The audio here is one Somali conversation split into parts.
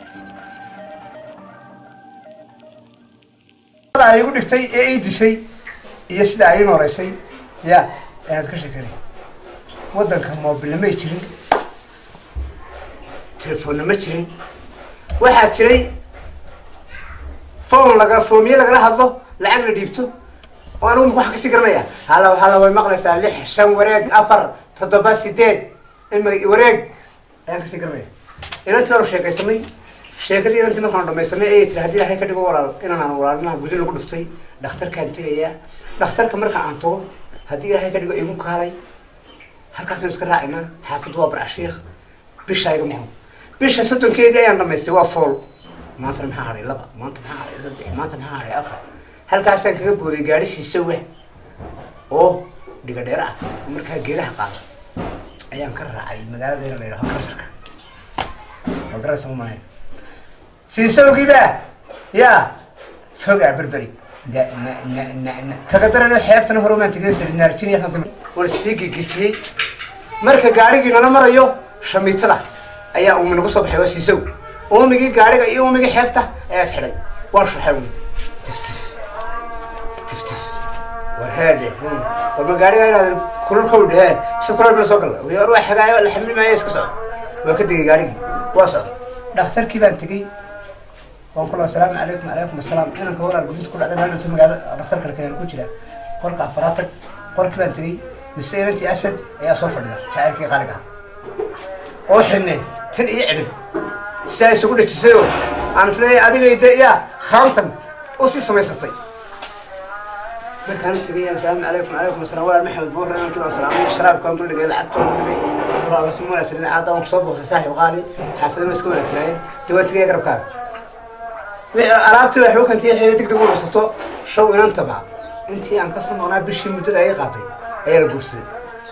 ay igu dhigtay ee ii dishay iyo sida ay ii nooleysay ya ayaad ka sheekanay waddanka mobilna may jirin telefoonna ma jirin waxaa jiray phone laga foomiye lagala hadlo lacag la dhiibto oo anigu waxaan kasii garanaya hala hala way maqlaysaa lix shan wareeg afar toddoba sideed ima wareeg ayaan kasii garanaya inantii baanu sheekaysanay sheekadii inantii markaan dhamaysanay ayay tiri haddii ilaahay ka dhigo walaal inaan aan walaalinaha gudi lagu dhuftay dhakhtarkaan tegayaa dhakhtarka marka aan tago haddii ilaahay ka dhigo igu kaalay halkaasaan iska raacinaa xaafaddu waa barcashiikh bishaa iga maqan bisha soddonkeedii ayaan dhamaystay waa fool maantana maxaa hadhay laba maanta maxaa hadhay saddex maanta maxaa hadhay afar halkaasaan kaga booday gaadhi siisawa oo dhiga dheer ah oo markaa geedaha qaada ayaan ka raacay magaaladeena la yidhaho karsarka waa garaysa ma malayn siisawgiiba yaa fogaa berberi da na na na na kaga darana xeebtana hore umaan tegay naarjiniya waan sii gegejiyey marka gaadhigii nala marayo shamiitada ayaa uumi nagu soo baxay waa siisaw uumigii gaadhiga iyo uumigii xeebta ayaa is xidhay waan shuxay uumi tif tif tif tif war heedhe warma gaadhiga inaad kululkow dhehe si kulal bila soo galla war waa xagaayo la xamli maayo iska socda waa ka degay gaadhigii waa socda dhakhtarkii baan tegey waan kula asalaamu calaykum calaykum asalaam inanka walaal gudinta ku dhacday maalinta magaalo dhakhtarka kale ku jira qolka afaraad tag qolkii baan tegey mise inantii asad ayaa soo fadhida jacaylkii qaaliga oo xidhnay tan iyo cidhib sidaa isugu dhejisayoo aan isleeyahay adigay de yaa khaamtan u sii samaysatay markaan u tegay asalaamu calaykum calaykum asalaam walaal maxamed buur inankii baan salaamay sharaabkaan dul dhigay lacagtoon dul dhigay walaal si wanaagsan caada waan kusoo boqsay saaxib qaali xaafadana iska wanaagsanaayeen dee waan tegaya garabkaaga alaabtii waxay u kantay xeelay degdeg u ursato show inantaba intii aan kasoo maqnaa bishii muddada ay qaatay ayaa la guursaday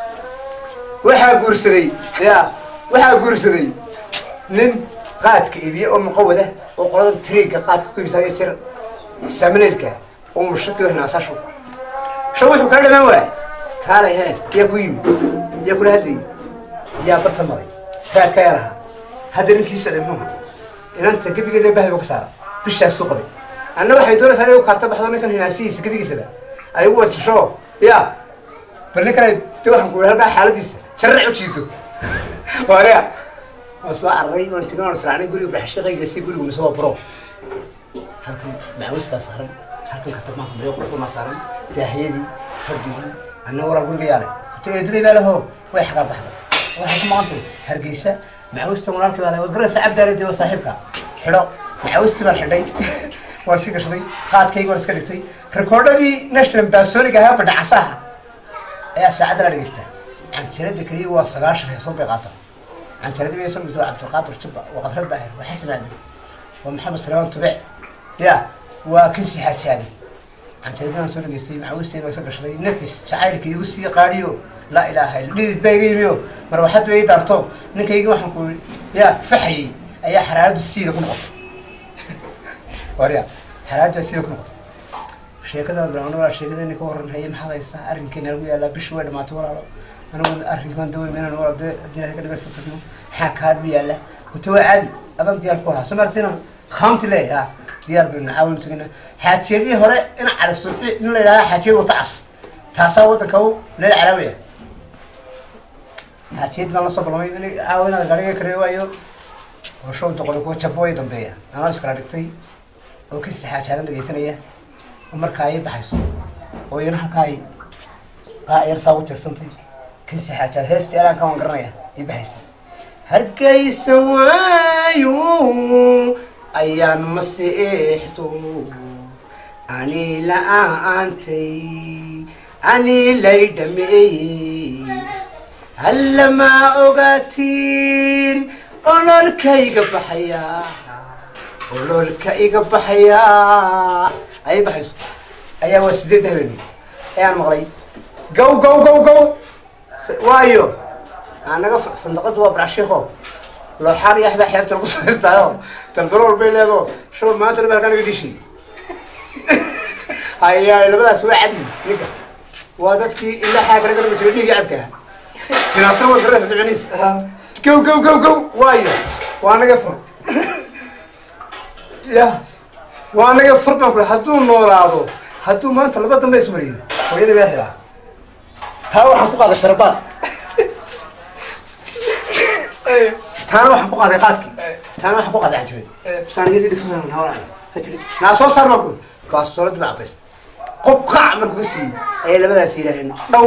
waxaa guursaday ya waxaa guursaday nin qaadka iibiye oo muqawada oo qolada triga qaadka ku iibsaya jir samaneelka oo mushaki oo hinaasaa show show wuxuu kala dhamaan waay kaalay hee yaa ku yimi yaa kula hadlayay yaa barta maray raadka ayaa lahaa hadda ninkii socday muxuu inanta gebigeeda bahdiba ka saara bishaasuu qabay anna waxay doonaysaa inay u kaarta baxdo ninkan hinaasihiisa gebigiisaba ay u wanjasho ya bal ninkan de waxaan ku halkaa xaaladiisa jarrac u jiido waariya waan soo cararay waan tegin waan israacnay guriga baxshiqayga si gurigu mise waa buro halkan macawis baa saaran halkan katabmaanka mayo qurxumaa saaran daahiyadii fardigii anna walaal guriga yaale kuta eedaday baa laho way xagaa baxda waxay ku maqantay hargeysa macawista walaalkii baa le waad garanaysaa cabdaale waa saaxiibka xidho macawistii baan xidhay waan sii gashaday qaadkayga waan iska dhigtay rekoordhadii national basonic ahaa badhacasaha ayaa saacadda la dhegeystaa canjarada keliya waa sagaashan heesood bay qaata canjarada bay soo dhigto cabdiqaadir jubba waa qadrad baahir waa xasan aadan waa maxamed salmaan tube ya waa kinsi xajaabi canjaradii baan soo dhegeystay macawistii baan iska gashaday nafis jacaylka igu sii qaadhiyo laa ilaaha illa dhidid baa iga yimiyo mar waxaad way daarto ninkaygii waxaan ku ya faxayey ayaa xaraaradu siida ku noqotay warya xaraaradu siida ku noqotay sheekada bilaawna waa sheekadani ka waran haye maxaad haysaa arrinkeena lagu yaalaa bishii way dhamaatay walaalo anigu arrinkan dawey menan walaal dee haddii ilahay ka dhigaysa tagno maxaa kaa dhu yaala kuta waa caadi adan diyaar ku ahaa soo martina khaamti leeyahay ah diyaar baynu caawin tagina xaajiyadii hore in cali sufi in la yidhahda xaajiyad wata cas taasaa waddanka u leela calaawaya xaajiyad baan la soo balmay in caawinaada gaariga kareeyo waayo oo show doqoli kuwa jabo way dambeeya anaa iskala dhigtay oo kasi xaajaadan dhegaysanaya oo markaa ay baxayso oo iyana halkaa ay qaayar saa u tirsantay kasi xaajaad heestii alaanka waan garanaya ay baxaysa hargeysa waayo ayaan masiixdo ani la-aantay ani lay dhameeyey hallamaa ogaatiin ololkayga baxaya ololka iga baxaya ayay baxayso ayaa waa sideed habeen ayaan maqlay gow gow gow gow waayo anaga sandaqadu waa barashiiko looxaar iyo waxbaa xeebta lagu samaystaayo daldalool bay leedo show maanta dhan halkaan iga dishi haya labadaas waa cadli ninka waa dadkii ilaa xaagana garaba jira dhiiga cabka jinaasna waa garasa ducuniis gow gow gow gow waayo waa naga fur ya waa anaga fur baan ku hadduu noolaado hadduu maanta laba dambe ismariyo hooyada baa xilaa taa waxaan ku qaaday sharbaan taana waxaan ku qaaday qaadkii taana waxaan ku qaaday canjiray saaniyadii dhigsan hawla hajiri naa soo saar marku baastoolad baa cabays qob qaac markuu ka siiyey ayay labadaas yidhaaheen dhow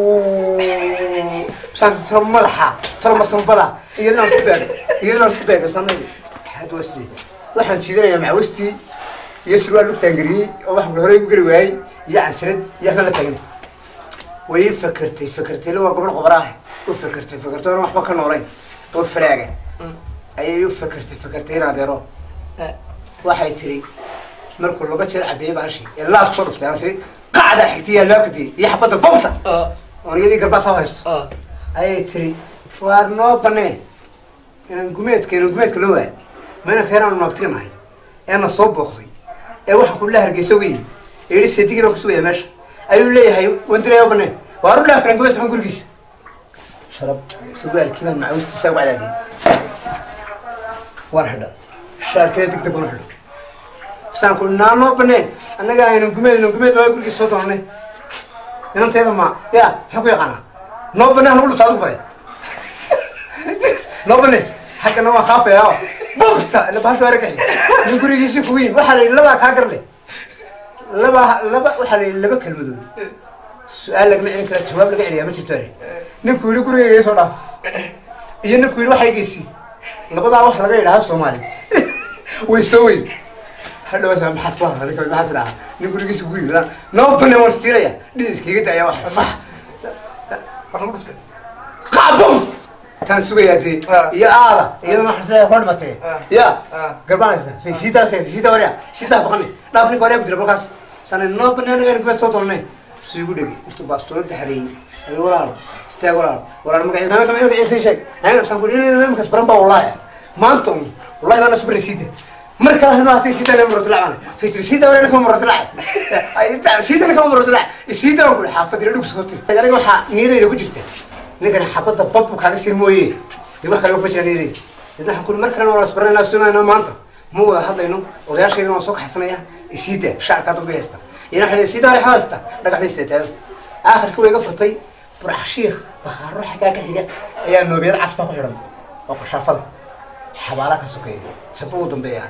saan tiro madaxa tiro masambada iyadana isku beeg iyadana isku beeg sanay had waa sidee waxaan jiidanayaa macawistii iyo surwaal lugtaan geliyey oo wax horey ku geli waayey iyo canjirad iyo waxba la tagin way fakertay fakertay waa gobol qobraah u fakertay fakertay oon waxba ka noolayn oo faraaga ayay u fakertay fakertay in adeero waxay tiri markuu laba jeer cabeeyey baashi ee laas kusoo dhuftay aan tiri qacda xigtay iyo albaabka tiri iyo xabadda bomta oon iyadii garbaasa haysto ayay tiri waar noo banee inaan gumeedka inaan gumeedka loo waay ma inaan keenaan naabtiganahay eena soo booqday ee waxaan kula hargeysa weyn ee yidhi seedigii baan kusugaya meesha ayuu leeyahay wandiraya banee waar u dhaafran gumeedka xun gurigiisa sharab surwaalkii baan macawistiisa ugu cadaadiyey waan xidha shaarkeeda deg deg una xidho saan ku naa noo banee annaga aynan gumeed inan gumeed waa gurigiisa soo doonanay inanteeda ma ya maxaa ku yaqaanaa noo banee hanagu dhufta adigu baday noo banee xaggana waa kaafaya oo bubta ila bahashu aragaxi nin gurigiisii kugu yimi waxaa la yidhi labaa kaa garle laba laba waxaa la yidhi laba kelmadood su-aal lagama celin kara jawaab laga celiyaa ma jirto are ninku yidhi gurigayga ii soo dhaaf iyo ninku yidhi waxay geysi labadaa wax laga yidhaha soomaali way soo wey hadhawa sa maxaad ku hadla ninka maxaad tidhahaa nin gurigiisa kugu yimi noo bane waan istiiraya dhidiskaiga daya wax fax qacbuf taan sugayaa dee iyo aada iyadana waxa sidaa kula dhimatee ya garbaanaysa say siitaa say siitaa warya siitaa baqani dhaaf ninka waryaa ku jira balkaas sana noo bane anaga aniga soo doonay si igu dhegi intuu baastoolada xareeyey ayo walaalo istaag walaalo walaalo magaciisa naamka magaciisa sheeg naamka saan kuri naamkaas baran baa wallahi maanta un wallahi baa nasbari siida mar kale hanu hatay siida nama marotulacana say tiri siida waryaa nakama marotulaca siida nakama marotulaca siida waan kuri xaafad ila dhugsa hoti aniga waxaa niyadayda ku jirta ninkani xabadda babu kaaga sir mooye dee wax kale kuma jira niyadayda idna waxaan kuri mar kalena waa lasbaranayna sunayna maanta ma wada hadlayno odayaashaydana waan soo kaxaysanaya isiida shacabkaa dambe haysta ina waxay siida hore haysta dhagax bay seetaan aakhirkii way iga furtay burxashiikh bakhaaro xaggaa ka xiga ayaa noobiyad casbaa ku xidhan oo qashaafada xabaala ka sokeeya saba u dambeeya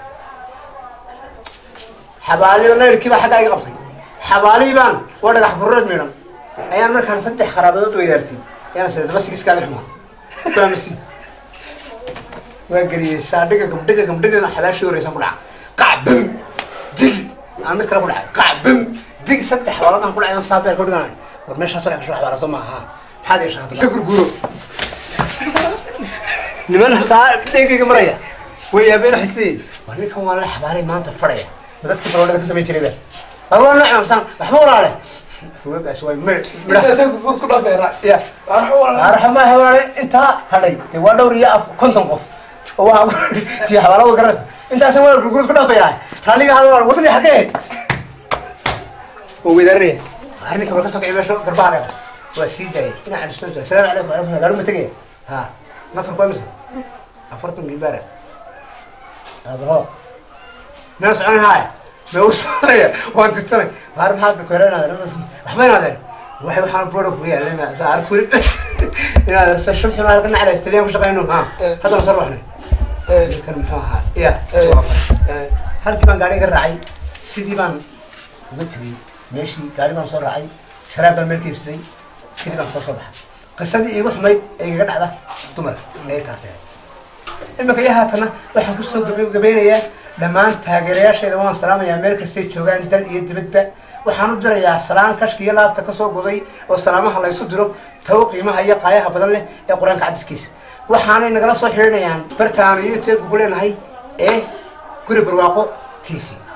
xabaaliyo nayrkii baa xaggaa iga qabtay xabaalihii baan waa dhagax burureed miidhan ayaan markaan saddex qaraabadood weydaartay ayaan sida daba sigiskaaga xumaa faamasi waa geliyey saadhiga gabdhiga gabdhiga xabaashii horeysan ku dhaca qac bam dig aan mid kale ku dhacay qac bam dig saddex xabaaladan ku dhacay saabeer ka dhiganay war meeshaas oo kasoo xabaala soo maaha maxaad yeeshaa hadda ka gurguro niman hadaa dhegayga maraya way yaabeen xisay war ninkan waa la xabaalay maanta fadhaya ma dadkii balwadhada ka samayn jiray ba waa nooc mamsan waxba walaale fugaagaas way mir ya arxama hawaale intaa hadhay dee waa dhowr iyo af konton qof oo waxaa si xabaala wada garanaysa intaasan waa gurgurad ku dhaafaya raaliga hada waa wadadii xageed oo wedaarnaya arrinka bal ka soo kicay meesha garbaha leeda waa sii daayay dhinaca calisooda asalaamu calaykum alaikum gaaruma tegaya ha nafarku waa mise afartan gibaara abro meel socon haaya ma u soconaya waan dirtanay waar maxaad kuhereenaadeen waxba inaadeen waxay waxaan boodha kugu yaalay arkuri inaad shub xun halka nacla istaliyan ku shaqeyno ha haddana soo ruuxnay kan muxuu ahaa ya halkii baan gaari ka raacay sidii baan uga tegey meeshii gaari baan soo raacay sharaab baan meel ka iibsaday sidii baan koo soo baxay qisadii iigu xumayd ee igaga dhacda dumar ayay taas ahayd imika iyo haatana waxaan kusoo gabagabeynayaa dhammaan taageerayaasheeda waan salaamayaa meel kastay joogaan dal iyo dibadba waxaan u dirayaa salaan kashka iyo laabta kasoo goday oo salaamaha laysu diro tawo qiimaha iyo qaayaha badan leh ee qur-aanka cadiskiisa waxaanay nagala soo xidhiidhayaan bartaanu youtube ku leenahay ee guri barwaaqo t v